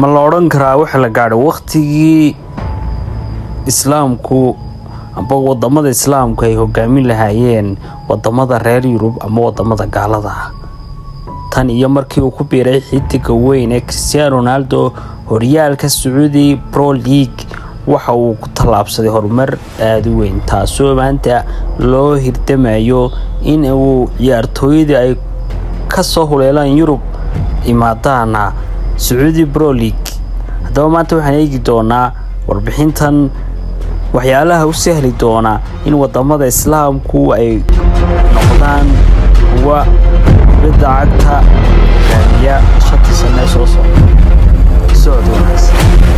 ma la odhan karaa waxa la gaadhay wakhtigii islaamku amba wadamada islaamku ay hogaamin lahaayeen wadamada reer yurub ama wadamada gaalada ah tan iyo markii uu ku biiray xidiga weyn ee cristiano ronaldo horyaalka sacuudi pro league waxa uu ku tallaabsaday horumar aada u weyn taasoo maanta loo hirdamayo in uu ciyaartooyadii ay kasoo huleelaan yurub imaadaana sacuudi pro league haddaba maanta waxaan eegi doonaa warbixintan waxyaalaha u sahli doona in wadamada islaamku ay noqdaan kuwa kubadda cagta hogaamiya shantii sane soo socda socod wanaagsan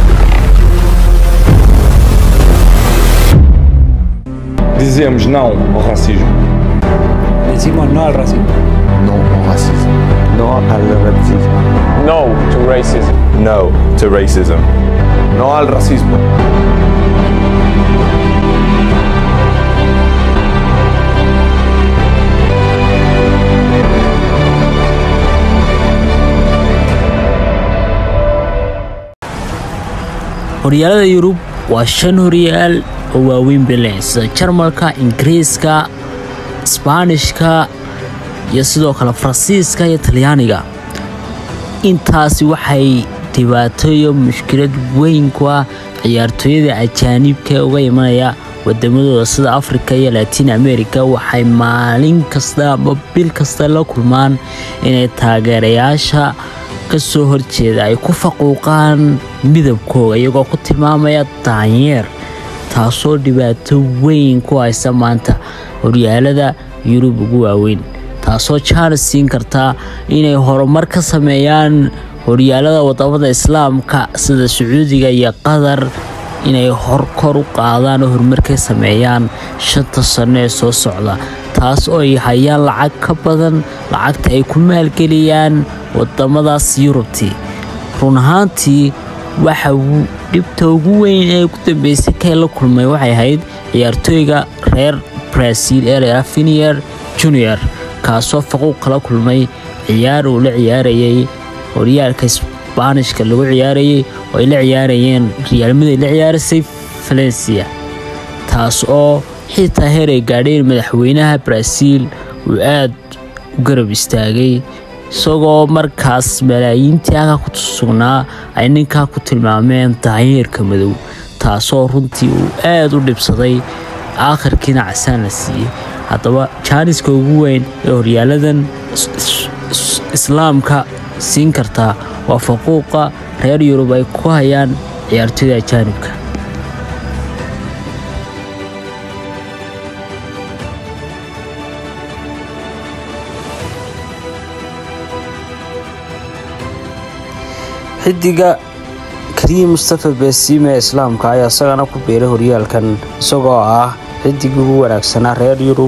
Dizemos não ao racismo. Decimos no al racismo. Non au racisme. Non al racismo. No to racism. No to racism. No al racismo. horyaalada yurub waa shan horyaal oo waaweyn belen sida jarmalka ingiriiska isbaanishka iyo sidoo kale faransiiska iyo talyaaniga intaasi waxay dhibaato iyo mushkilad weyn ku ah ciyaartooyada ajaanibka uga imanaya wadamadooda sida afrika iyo latiin america waxay maalin kasta ama bil kasta la kulmaan inay taageerayaasha kasoo horjeeda ay ku faquuqaan midabkooga iyagoo ku tilmaamaya daanyeer taasoo dhibaato weyn ku haysa maanta horyaalada yurub ugu waaweyn taasoo jaanis siin karta inay horumar ka sameeyaan horyaalada wadamada islaamka sida sacuudiga iyo qatar inay horkor u qaadaan oo horumar ka sameeyaan shanta sano ee soo socda taas oo ay hayaan lacag ka badan lacagta ay ku maalgeliyaan wadamadaas yurubtii run ahaantii waxa dhibta ugu weyn ee ugu dambeysay kay la kulmay waxay ahayd ciyaartooyga reer brasil ee la finier junior kaasoo faquuq kala kulmay ciyaar uu la ciyaarayay horyaalka isbaanishka lagu ciyaarayay oo ay la ciyaarayeen riyaalmaday la ciyaarasay valencia taas oo xitaa heer ay gaadheen madaxweynaha brasil uu aada u garab istaagay isagoo markaas malaayiintii halkaa ku sugnaa ay ninkaa ku tilmaameen daanyeerka madow taasoo runtii uu aada u dhibsaday aakhirkiina casaan la siiyey haddaba jaaniska ugu weyn ee horyaaladan islaamka siin kartaa waa faquuqa reer yurub ay ku hayaan ciyaartooyda ajaanibka xidiga kariim mustafa beesiime ee islaamka ayaa isagana ku biiray horyaalkan isagoo ah xidigii ugu wanaagsanaa reer yurub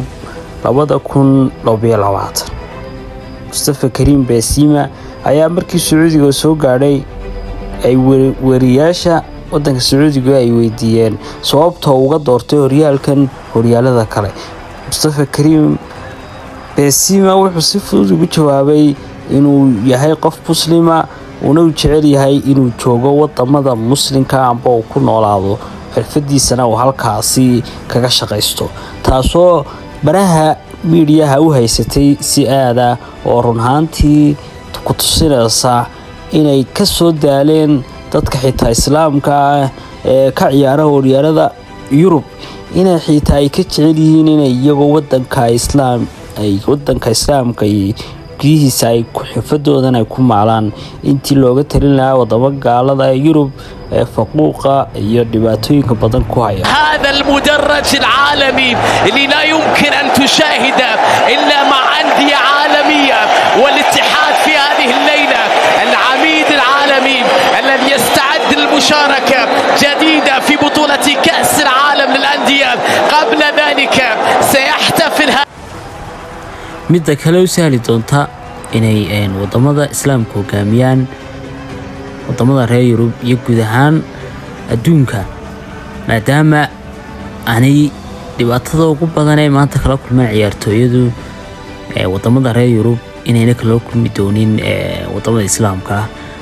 mustafa kariim beesiima ayaa markii sacuudiga soo gaadhay ay weriyaasha wadanka sacuudiga ay weydiiyeen sababta uga doortay horyaalkan horyaalada kale mustafa kariim beesiima wuxuu si fudud ugu jawaabay inuu yahay qof muslima uuna u jecel yahay inuu joogo wadamada muslimka amba uu ku noolaado xirfadiisana uu halkaasi kaga shaqaysto taasoo baraha miidiyaha u haysatay si aada oo run ahaantii ku tusinaysa inay ka soo daaleen dadka xitaa islaamka ah ee ka ciyaara horyaalada yurub inay xitaa ay ka jecel yihiin inay iyagoo wadanka islaam ay wadanka islaamka gudihiisa ay xirfadoodan ay ku maalaan intii looga talin lahaa wadamo gaalada ee yurub ee faquuqa iyo dhibaatooyinka badan ku haya هذا المدرج العالمي اللي لا يمكن أن تشاهده إلا مع أندية عالمية والاتحاد في هذه الليلة العميد العالمي الذي يستعد للمشاركة جديدة في بطولة كأس العالم للأندية قبل ذلك سيحتفل midda kale u sahli doonta inay wadamada islaamka hogaamiyaan wadamada reer yurub iyo guud ahaan adduunka maadaama aanay dhibaatada ugu badan ee maanta kala kulmaan ciyaartooyadu wadamada reer yurub inayna kala kulmi doonin wadamada islaamka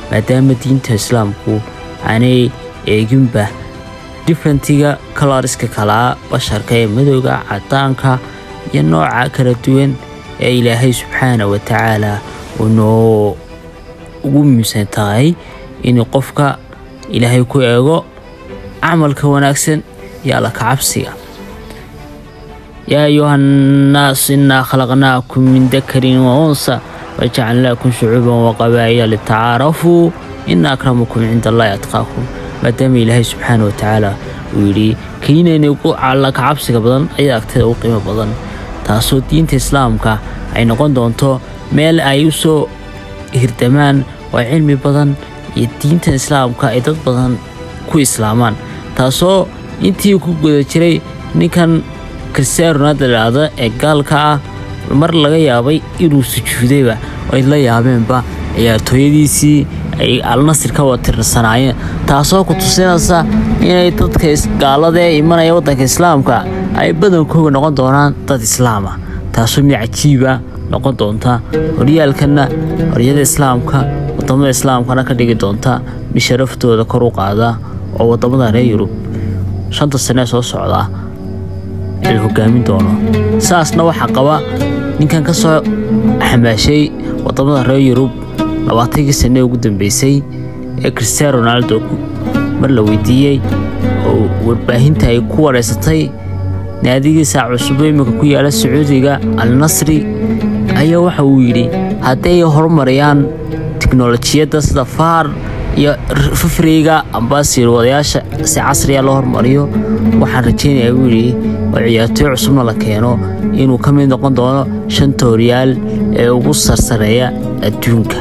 maadaama diinta islaamku aanay eeginba differentiga kalariska kalaa basharka ee madowga cadaanka iyo nooca kala duwan ee ilaahay subxaana wa tacaala uu noo ugu muhiimsan tahay inuu qofka ilaahay ku eego camalka wanaagsan iyo alla kacabsiga yaa ayuha nnaas innaa khalaqnaakum min dakarin wa unsa wajacalnaakum shucuuban waqabaa'ila litacaarafuu ina akramakum cinda allahi atqaakum maadaama ilaahay subxaana wa tacaala uu yidhi keenayna ugu alla kacabsiga badan ayaa agteeda u qiimo badan taasoo diinta islaamka ay noqon doonto meel ay u soo hirdamaan oo cilmi badan iyo diinta islaamka ay dad badan ku islaamaan taasoo intii ku guda jiray ninkan kristiaan ronaldo lahaahdo ee gaalka ah mar laga yaabay inuu sujuudayba ay la yaabeenba ciyaartooyadiisii ay alnasir ka watirsanaayeen taasoo ku tusinaysa inay dadka gaalada ee imanaya waddanka islaamka ay badankooga noqon doonaan dad islaama taasoo mid cajiiba noqon doonta horyaalkana horyada islaamka wadamada islaamkana ka dhigi doonta mid sharaftooda kor u qaada oo wadamada reer yurub shanta sanee soo socda la hogaamin doono saasna waxaa qaba ninkan ka soo xamaashay wadamada reer yurub labaatankii sanee ugu dambeysay ee cristian ronaldo mar la weydiiyey oo warbaahinta ay ku wareysatay naadigiisa cusubo iminka ku yaala sacuudiga al nasri ayaa waxa uu yidhi haddii ay horumariyaan tiknolojiyadda sida faar iyo fafriga amba siirwadayaasha si casriya loo hormariyo waxaan rajaynayaa buu yidhi oo ciyaartooy cusubna la keeno inuu ka mid noqon doono shanta horyaal ee ugu sarsareeya adduunka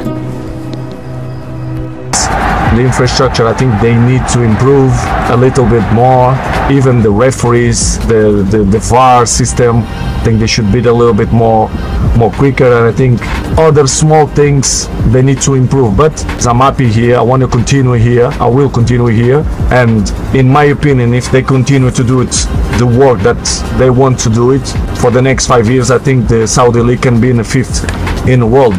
The infrastructure, I think they need to improve a little bit more. Even the referees, the, the, the VAR system, I think they should be a little bit more more quicker. And I think other small things they need to improve. But I'm happy here. I want to continue here. I will continue here. And in my opinion, if they continue to do it, the work that they want to do it for the next five years, I think the Saudi League can be in the fifth in the world.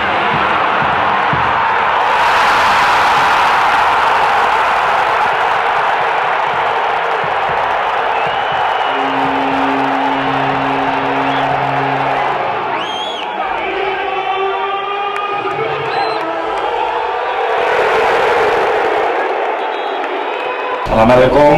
Assalamualaikum.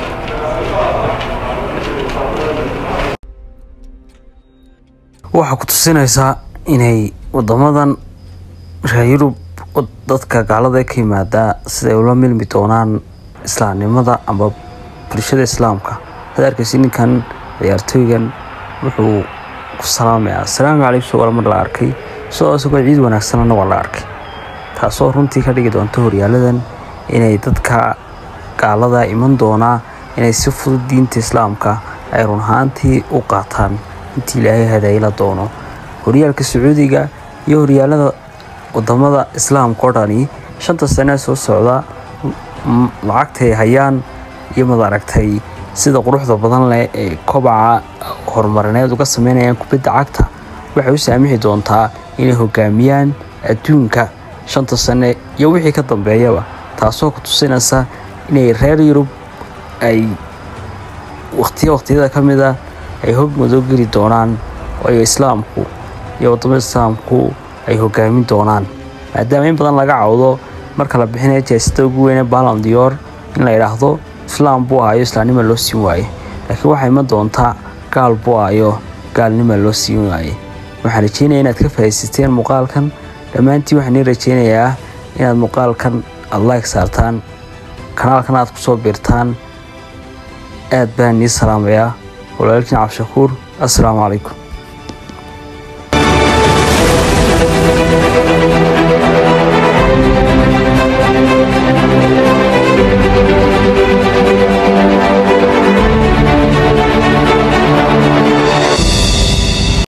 waxaa ku tusinaysaa inay wadamadan reer yurub dadka gaalada ka yimaadaa siday ula milmi doonaan islaamnimada amba bulshada islaamka had arkaysi ninkan ciyaartooygan wuxuu ku salaamayaa asalaamu calaykum soo mar la arkay sidoo isagoo ciid wanaagsanana waa la arkay taasoo runtii ka dhigi doonta horyaaladan inay dadka gaalada iman doonaa inay si fudud diinta islaamka ay run ahaantii u qaataan intii ilaahay hadayla doono horyaalka sacuudiga iyo horyaalada wadamada islaamka oo dhani shanta sanee soo socda lacagtay hayaan iyo mad aragtay sida quruxda badan leh ee kobaca horumarineed uga sameynayaan kubadda cagta waxay u saamixi doontaa inay hogaamiyaan adduunka shanta sane iyo wixii ka dambeeyaba taasoo ku tusinaysa inay reer yurub ay waqtiya waqtiyada ka mid a ay hog madow geli doonaan waayo islaamku iyo wadamada islaamku ay hogaamin doonaan maadaama in badan laga cawdo marka la bixinaya jeesada ugu weyne balan dior in la idhaahdo islaam buu ahayo islaamnima loo siin waaye laakiin waxaa iman doontaa gaal buu ahayo gaalnima loo siin waaye waxaan rajeynaya inaad ka faa'iidaysateen muuqaalkan dhammaantiin waxaan ii rajeynayaa inaad muuqaalkan aada like saartaan kanaalkan aad kusoo biirtaan aad baan nii salaamayaa walaalkiin cabdishakuur assalaamu calaykum